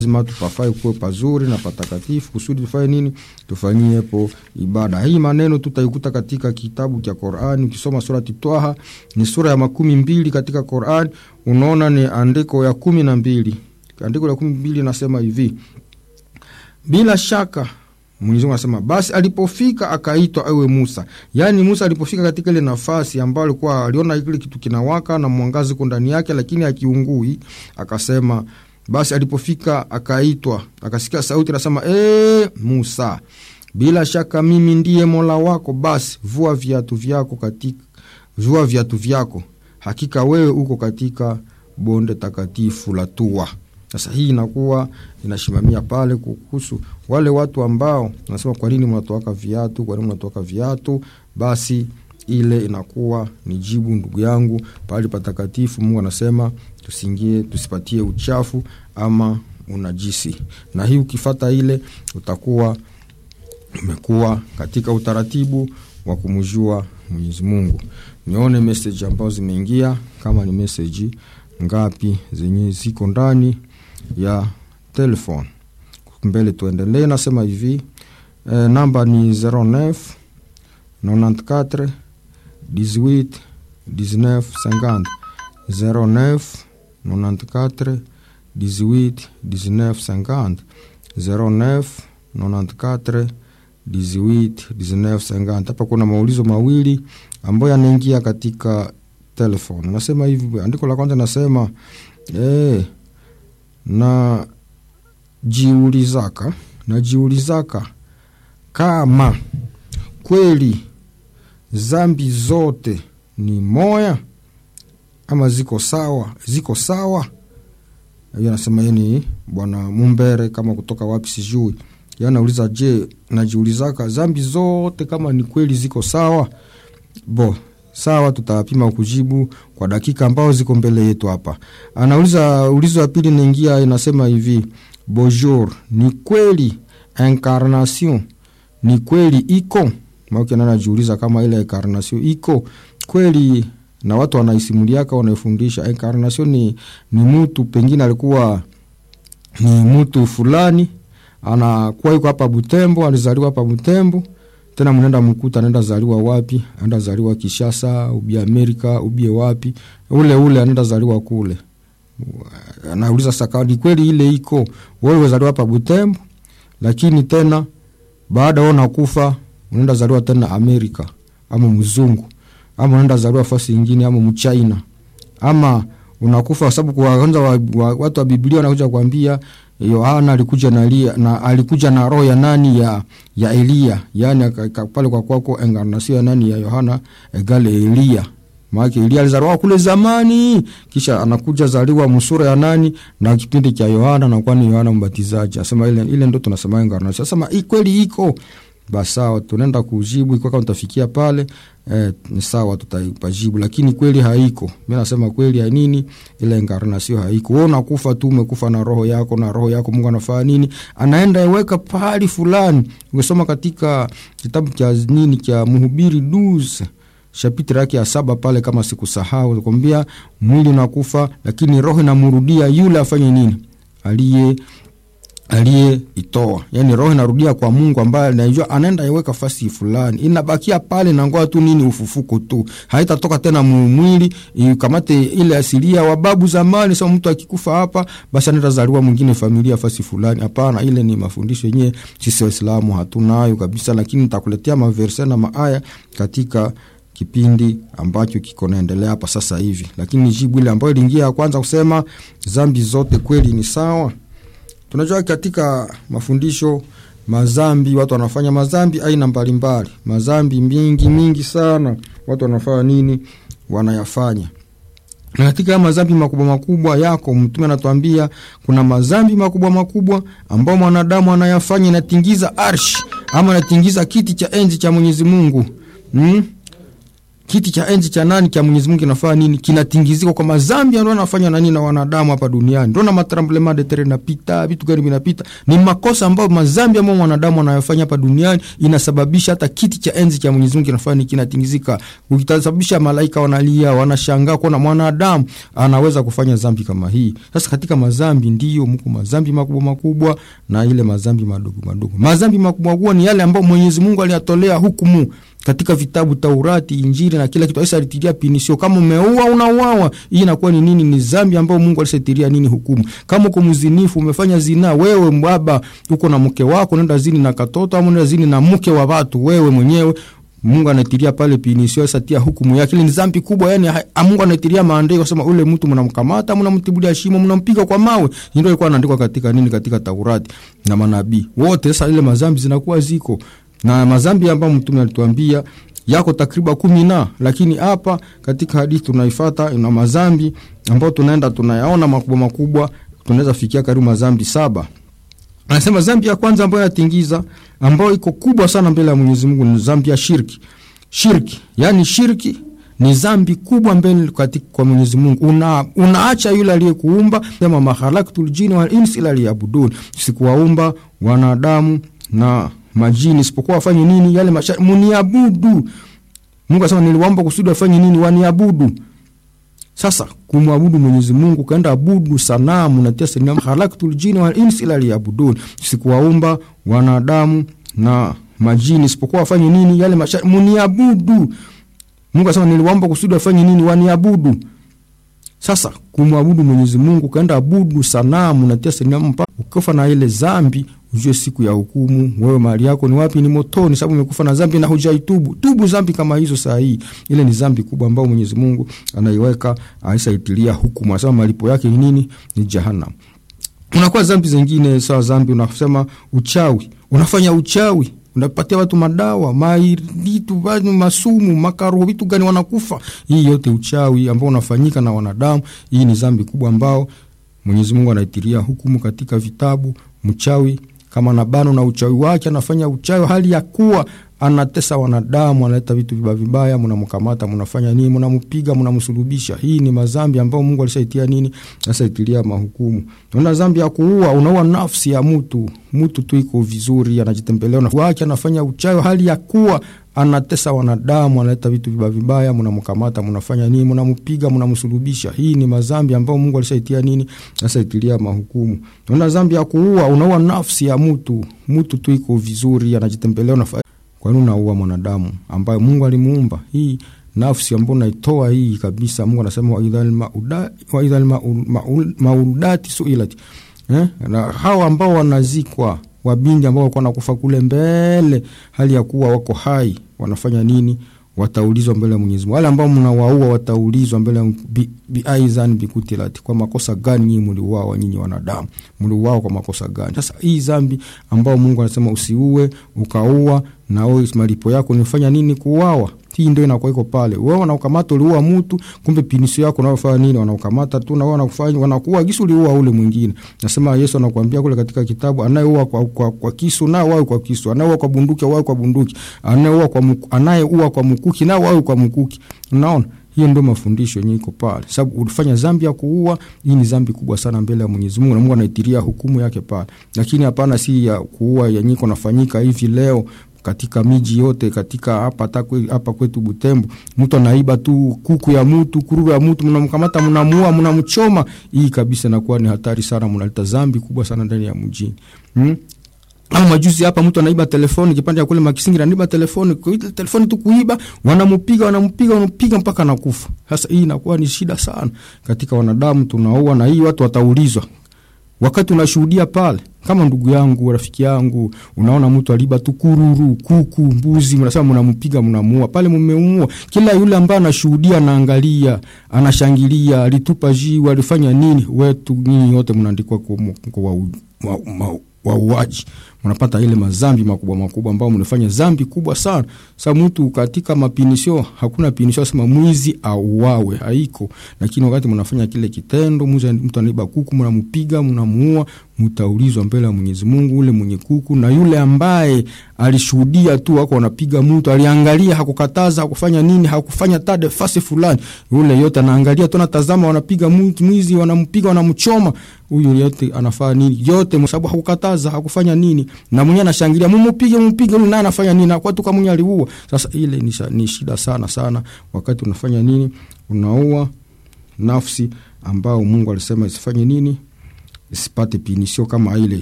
lazima tupafai kuwe pazuri na patakatifu kusudi tufanye nini tufanyiepo ibada hii maneno tutaikuta katika kitabu cha qurani ukisoma surati twaha ni sura ya makumi mbili katika qurani unaona ni andiko ya kumi na mbili andiko la kumi mbili inasema hivi bila shaka Mwenyezi Mungu anasema basi alipofika akaitwa ewe Musa. Yaani Musa alipofika katika ile nafasi ambayo alikuwa aliona kile kitu kinawaka na mwangazi uko ndani yake lakini akiungui, akasema basi alipofika akaitwa, akasikia sauti anasema ee, Musa, bila shaka mimi ndiye Mola wako, basi vua viatu vyako katika vua viatu vyako, hakika wewe uko katika bonde takatifu la Tua. Sasa hii inakuwa inasimamia pale kuhusu wale watu ambao nasema, kwa nini mnatoaka viatu? Kwa nini mnatoaka viatu? Basi ile inakuwa ni jibu, ndugu yangu, pale patakatifu. Mungu anasema tusingie, tusipatie uchafu ama unajisi, na hii ukifata ile utakuwa umekuwa katika utaratibu wa kumjua Mwenyezi Mungu. Nione message ambazo zimeingia, kama ni message ngapi zenye ziko ndani ya telefone mbele. Tuendelee, nasema hivi e, namba ni 09 94 18 19 50 09 94 18 19 50 09 94 18 19 50. Hapa kuna maulizo mawili ambayo yanaingia katika telefone. Nasema hivi, andiko la kwanza nasema eh, na jiulizaka najiulizaka kama kweli zambi zote ni moya ama ziko sawa, ziko sawa. Hiyo anasema yeni bwana Mumbere, kama kutoka wapi sijui. Yeye anauliza je, najiulizaka zambi zote kama ni kweli ziko sawa? Bo, sawa, tutapima kujibu kwa dakika ambao ziko mbele yetu hapa. Anauliza ulizo ya pili naingia, inasema hivi bonjour, ni kweli incarnation ni kweli iko maana anajiuliza kama ile incarnation iko kweli, na watu wanaisimuliaka wanaifundisha incarnation ni, ni mtu pengine alikuwa ni mtu fulani anakuwa yuko hapa Butembo, alizaliwa hapa Butembo tena mnaenda mkuta anaenda zaliwa wapi? Anaenda zaliwa Kishasa, ubie Amerika, ubie wapi, ule ule anaenda zaliwa kule. Anauliza sasa, ni kweli ile iko wewe umezaliwa hapa Butembo, lakini tena baada wewe unakufa unaenda zaliwa tena Amerika ama mzungu ama unaenda zaliwa fasi nyingine ama mchina ama unakufa kwa sababu kwa kwanza wa, wa, watu wa Biblia wanakuja kuambia Yohana alikuja na, Elia, na alikuja na roho ya nani ya ya Elia, yani pale kwa kwako encarnation ya nani ya Yohana egale Elia. Maana Elia alizaliwa kule zamani, kisha anakuja zaliwa msura ya nani na kipindi cha Yohana na kwani Yohana Mbatizaji. Asema ile ile ndio tunasema encarnation. Sasa hii kweli iko basi sawa, tunaenda kujibu iko kama tutafikia pale eh, ni sawa, tutajibu, lakini kweli haiko. Mimi nasema kweli ya nini, ile incarnation haiko. Wewe unakufa tu, umekufa na roho yako, na roho yako Mungu anafanya nini? Anaenda iweka pahali fulani. Ungesoma katika kitabu cha nini cha Mhubiri 12 chapitre yake ya saba pale, kama sikusahau, nakwambia mwili unakufa, lakini roho inamrudia yule afanye nini, aliye aliyeitoa yani, roho inarudia kwa Mungu ambaye anajua anaenda iweka fasi fulani, inabakia pale na ngoa tu nini, ufufuko tu, haitatoka tena mwili ikamate ile asilia wa babu zamani. Sasa mtu akikufa hapa, basi anaenda zaliwa mwingine familia fasi fulani. Hapana, ile ni mafundisho yenyewe sisi Waislamu hatunayo kabisa, lakini nitakuletea maverse na maaya katika kipindi ambacho kiko naendelea hapa sasa hivi, lakini jibu ile ambayo iliingia ya kwanza kusema zambi zote kweli ni sawa Tunajua katika mafundisho mazambi, watu wanafanya mazambi aina mbalimbali, mazambi mingi mingi sana. Watu wanafanya nini? Wanayafanya na katika mazambi makubwa makubwa yako, Mtume anatuambia kuna mazambi makubwa makubwa ambao mwanadamu anayafanya, inatingiza arshi ama inatingiza kiti cha enzi cha Mwenyezi Mungu hmm? kiti cha enzi cha nani cha Mwenyezi Mungu kinafanya nini? Kinatingizika kwa mazambi ndio anafanya nani na wanadamu hapa duniani. Ndio na matremblement de terre inapita, vitu gani vinapita. Ni makosa ambayo mazambi ambayo mwanadamu anayofanya hapa duniani inasababisha hata kiti cha enzi cha Mwenyezi Mungu kinafanya nini? Kinatingizika. Ukitasababisha malaika wanalia, wanashangaa kuona mwanadamu anaweza kufanya zambi kama hii. Sasa katika mazambi ndio mko mazambi makubwa makubwa na ile mazambi madogo madogo. Mazambi makubwa makubwa ni yale ambayo Mwenyezi Mungu aliyatolea hukumu katika vitabu Taurati, Injili na kila kitu. Aisa alitiria pinisio, kama umeua unauawa. Hii inakuwa ni nini? Ni zambi ambayo Mungu alisetiria nini hukumu. Kama uko mzinifu, umefanya zina, wewe mbaba, uko na mke wako, nenda zini na katoto, au nenda zini na mke wa watu, wewe mwenyewe Mungu anatiria pale pinisio, satia hukumu yake. Ile ni zambi kubwa, yani Mungu anatiria maandiko kusema ule mtu mnamkamata, mnamtibulia shimo, mnampiga kwa mawe. Ndio ilikuwa inaandikwa katika nini, katika Taurati na manabii wote. Sasa ile mazambi zinakuwa ziko na mazambi ambayo mtume alituambia yako takriban kumi na, lakini hapa katika hadithi tunaifata na mazambi ambayo tunaenda tunayaona makubwa makubwa, tunaweza fikia karibu mazambi saba. Anasema zambi ya kwanza ambayo yatingiza ambayo iko kubwa sana mbele ya Mwenyezi Mungu ni zambi ya shirki. Shirki yani shirki ni zambi kubwa mbele katika kwa Mwenyezi Mungu. Una, unaacha yule aliyekuumba, sema mahalaktul jini wal insi illa liyabudun, sikuwaumba wanadamu na majini isipokuwa wafanye nini? Yale masharti muniabudu. Mungu asema niliwaomba kusudi wafanye nini? Waniabudu. Sasa kumwabudu Mwenyezi Mungu, kaenda abudu sanamu na tesa ni halaktul jini wal insi illa liyabudun, sikuwaumba wanadamu na majini isipokuwa wafanye nini? Yale masharti muniabudu. Mungu asema niliwaomba kusudi wafanye nini? Waniabudu. Sasa kumwabudu Mwenyezi Mungu, kaenda abudu sanamu na tesa ni ukifa na ile zambi ujue siku ya hukumu, wewe mali yako ni wapi? Ni motoni, sababu umekufa na zambi na hujaitubu. Tubu zambi kama hizo saa hii. Ile ni zambi kubwa ambayo Mwenyezi Mungu anaiweka aisaitilia hukumu, anasema malipo yake ni nini? Ni jahannam. Unakuwa zambi zingine sawa, zambi unasema uchawi, unafanya uchawi unapatia watu madawa maitu masumu makaroho vitu gani wanakufa. Hii yote uchawi ambao unafanyika na wanadamu, hii ni zambi kubwa ambao Mwenyezi Mungu anaitiria hukumu katika vitabu. Mchawi kama nabano na uchawi wake anafanya uchawi hali ya kuwa anatesa wanadamu, analeta vitu vibaya vibaya, mnamkamata, mnafanya nini? Mnampiga, mnamsulubisha. Hii ni mazambi ambayo Mungu alishaitia nini, ashaitilia mahukumu. Una zambi ya kuua, unaua nafsi ya mtu, mtu tu iko vizuri, anajitembelea na wake, anafanya uchawi hali ya kuwa anatesa wanadamu, analeta vitu vibaya vibaya, mnamkamata, mnafanya nini? Mnampiga, mnamsulubisha. Hii ni mazambi ambayo Mungu alishaitia nini, ashaitilia mahukumu. Una zambi ya kuua, unaua nafsi ya mtu, mtu tu iko vizuri, anajitembelea na kwa nini unaua mwanadamu ambaye Mungu alimuumba? Hii nafsi ambayo unaitoa hii kabisa, Mungu anasema wa idhal maudati suilat eh? na hawa ambao wanazikwa wabindi ambao walikuwa nakufa kule mbele, hali ya kuwa wako hai, wanafanya nini? Wataulizwa mbele ya Mwenyezi Mungu. Wale ambao mnawaua wataulizwa mbele ya biaizan bikutilati, kwa makosa gani nyinyi mliuawa? Nyinyi wanadamu mliuawa kwa makosa gani? Sasa hii zambi ambao Mungu anasema usiue, ukaua na wewe malipo yako nifanya nini? Kuuawa. Hii ndio inakuwa iko pale. Wewe wanakukamata uliua mtu, kumbe pinisio yako unayofanya nini? Wanakukamata tu na wewe wanakufanya wanakuua kisu uliua ule mwingine. Nasema Yesu anakuambia kule katika kitabu, anayeua kwa, kwa, kwa kisu na wao kwa kisu, anayeua kwa bunduki wao kwa bunduki, anayeua kwa anayeua kwa mkuki na wao kwa mkuki. Unaona? Hiyo ndio mafundisho yenyewe iko pale. Sababu ulifanya dhambi ya kuua, hii ni dhambi kubwa sana mbele ya Mwenyezi Mungu na Mungu anaitiria hukumu yake pale. Lakini hapana si ya kuua yenyewe kunafanyika hivi leo katika miji yote katika hapa hapa kwetu Butembo, mtu anaiba tu kuku ya mtu, kururu ya mtu, mnamkamata, mnamuua, mnamchoma. Hii kabisa inakuwa ni hatari sana, mnaleta dhambi kubwa sana ndani ya mjini hmm? Au majuzi hapa mtu anaiba telefoni kipande ya kule Makisingira, anaiba telefoni, kuita telefoni tu kuiba, wanampiga wanampiga wanampiga mpaka nakufa. Sasa hii inakuwa ni shida sana katika wanadamu, tunaua na hii watu wataulizwa wakati unashuhudia pale, kama ndugu yangu, rafiki yangu, unaona mtu aliba tu kururu, kuku, mbuzi, mnasema mnampiga, mnamuua pale, mmeumua. Kila yule ambaye anashuhudia, anaangalia, anashangilia, alitupa jiwe, alifanya nini, wetu nyinyi wote mnaandikwa kwa wauaji mnapata ile mazambi makubwa makubwa ambao mnafanya zambi kubwa sana. Sasa mtu katika mapinisho, hakuna pinisho sema mwizi auawe, haiko. Lakini wakati mnafanya kile kitendo, mtu anaiba kuku, mnampiga, mnamuua, mtaulizwa mbele ya Mwenyezi Mungu. Ule mwenye kuku na yule ambaye alishuhudia tu wako wanapiga mtu, aliangalia, hakukataza, hakufanya nini, hakufanya tade fasi fulani, yule yote anaangalia tu, anatazama, wanapiga mwizi, wanampiga, wanamchoma, huyu yote anafanya nini? Yote kwa sababu hakukataza, hakufanya nini, na mwenyewe anashangilia, mumupige, mumupige, yule naye anafanya nini? Kwa tu kama mwenyewe aliua. Sasa ile ni, ni shida sana sana, wakati unafanya nini, unaua nafsi ambao Mungu alisema isifanye nini, isipate pinisio kama ile